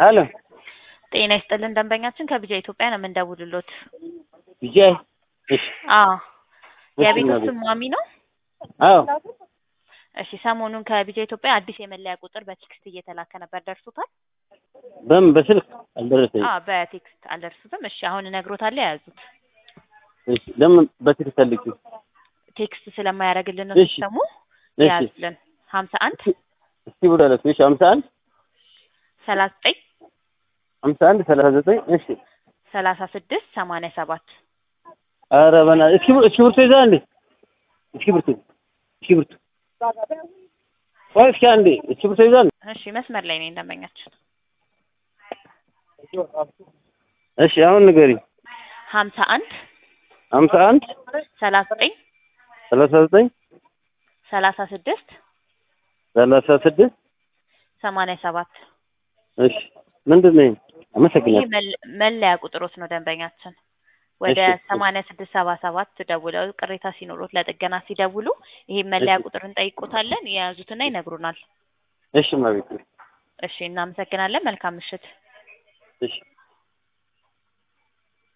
ሄሎ ጤና ይስጥልን ደንበኛችን ከቢጃ ኢትዮጵያ ነው የምንደውልሎት። ቢጃይ እሺ አዎ እሺ፣ የቤቱ እናቴ። ስም ማሚ ነው? አዎ እሺ ሰሞኑን ከቢጃ ኢትዮጵያ አዲስ የመለያ ቁጥር በቴክስት እየተላከ ነበር ደርሶታል? በምን በስልክ አልደረሰኝም። አዎ በቴክስት አልደርሱትም። እሺ አሁን እነግሮታለሁ የያዙት እሺ ለምን በስልክ ፈልጊ? ቴክስት ስለማያደርግልን ነው እሺ። ሲስተሙ እሺ የያዙልን ሀምሳ አንድ እስቲ ብላለች። እሺ ሀምሳ አንድ ሰላሳ ዘጠኝ ሀምሳ አንድ ሰላሳ ዘጠኝ እሺ ሰላሳ ስድስት ሰማንያ ሰባት ኧረ በእናትህ እስኪ እስኪ ብርቱ ይዛ እንዴ እስኪ ብርቱ እስኪ ብርቱ ቆይ እስኪ አንዴ እስኪ ብርቱ ይዛ እሺ መስመር ላይ ነኝ ደንበኛችን እሺ አሁን ንገሪኝ። ሀምሳ አንድ ሀምሳ አንድ ሰላሳ ዘጠኝ ሰላሳ ዘጠኝ ሰላሳ ስድስት ሰላሳ ስድስት ሰማንያ ሰባት እሺ ምንድን ነው? ይሄ? ይህ አመሰግናለሁ። መል- መለያ ቁጥሮት ነው ደንበኛችን ወደ እሺ፣ እሺ። ሰማንያ ስድስት ሰባ ሰባት ደውለው ቅሬታ ሲኖሩት ለጥገና ሲደውሉ ይሄ መለያ እሺ። ቁጥር እንጠይቆታለን የያዙትና ይነግሩናል። እሺ ማቤት እሺ እናመሰግናለን። መልካም ምሽት። እሺ